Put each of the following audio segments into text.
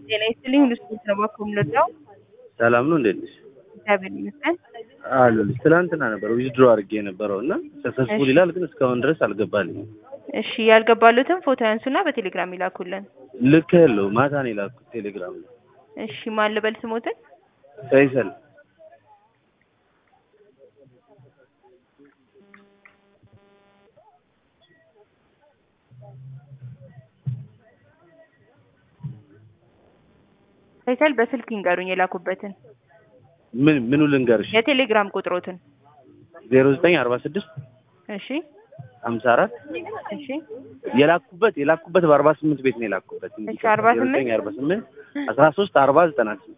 ጤና ይስጥልኝ ሁሉ ስፖርት ነው እባክዎ የምንወደው ሰላም ነው እንዴት ነሽ? እግዚአብሔር ይመስገን። አለሁልሽ። ትናንትና ነበር ዊዝድሮ አድርጌ የነበረው እና ሰክሰስፉል እሺ። ይላል ግን እስካሁን ድረስ አልገባልኝም። እሺ ያልገባሉትን ፎቶ ያንሱና በቴሌግራም ይላኩልን። ልክ ያለው ማታ ነው የላኩት ቴሌግራም ላይ እሺ ማን ልበል ስሞትን? ፈይሰል ፈይሰል በስልክ ይንገሩኝ የላኩበትን ምን ምኑ ልንገርሽ? የቴሌግራም ቁጥሮትን። ዜሮ ዘጠኝ አርባ ስድስት እሺ ሀምሳ አራት እሺ የላኩበት የላኩበት በአርባ ስምንት ቤት ነው የላኩበት። እሺ፣ 48 አርባ ስምንት አስራ ሶስት አርባ ዘጠና ስምንት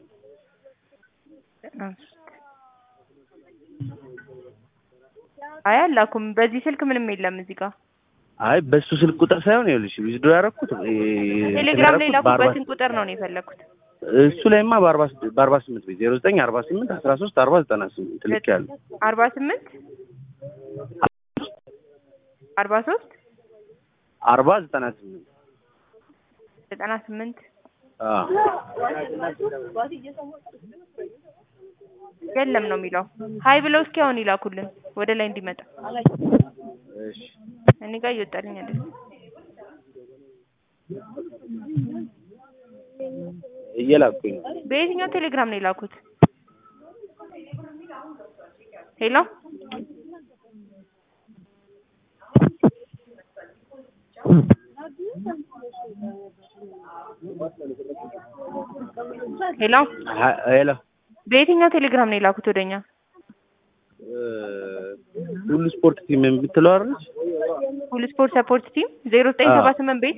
አይ አላኩም። በዚህ ስልክ ምንም የለም እዚህ ጋር አይ በሱ ስልክ ቁጥር ሳይሆን ይኸውልሽ ዊዝድሮ ያደረኩት ቴሌግራም ላይ የላኩበትን ቁጥር ነው ነው የፈለኩት። እሱ ላይማ በአርባ ስድ- በአርባ ስምንት ቤት ዜሮ ዘጠኝ አርባ ስምንት አስራ ሶስት አርባ ዘጠና ስምንት ልክ ያለው አርባ ስምንት አርባ ሶስት አርባ ዘጠና ስምንት ዘጠና ስምንት አዎ የለም ነው የሚለው። ሀይ ብለው እስኪ አሁን ይላኩልን ወደ ላይ እንዲመጣ። እሺ እኔ ጋር እየወጣልኝ አይደለም። እየላኩኝ ነው። በየትኛው ቴሌግራም ነው የላኩት? ሄሎ ሄሎ ሀ- ሄሎ በየትኛው ቴሌግራም ነው የላኩት ወደኛ? እ፣ ሁሉ ስፖርት ቲም የምትለው አይደለች? ሁሉ ስፖርት ሰፖርት ቲም ዜሮ ዘጠኝ ሰባ ስምንት ቤት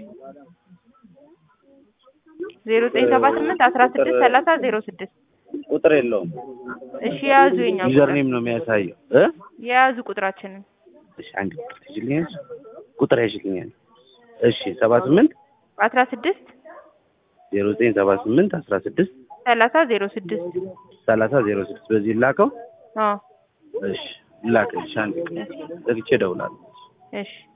ዜሮ ዘጠኝ ሰባ ስምንት አስራ ስድስት ሰላሳ ዜሮ ስድስት ቁጥር የለውም። እሺ የያዙ የኛ ዩዘር ቁጥር ኔም ነው የሚያሳየው እ የያዙ ቁጥራችንን እሺ አንድ ቁጥር ትይዥልኛለሽ? ቁጥር ያዥልኛል። እሺ ሰባ ስምንት አስራ ስድስት ዜሮ ዘጠኝ ሰባ ስምንት አስራ ስድስት ሰላሳ ዜሮ ስድስት ሰላሳ ዜሮ ስድስት በዚህ ላከው። አዎ እሺ ላክልሽ። አንድ ዘግቼ እደውላለሁ። እሺ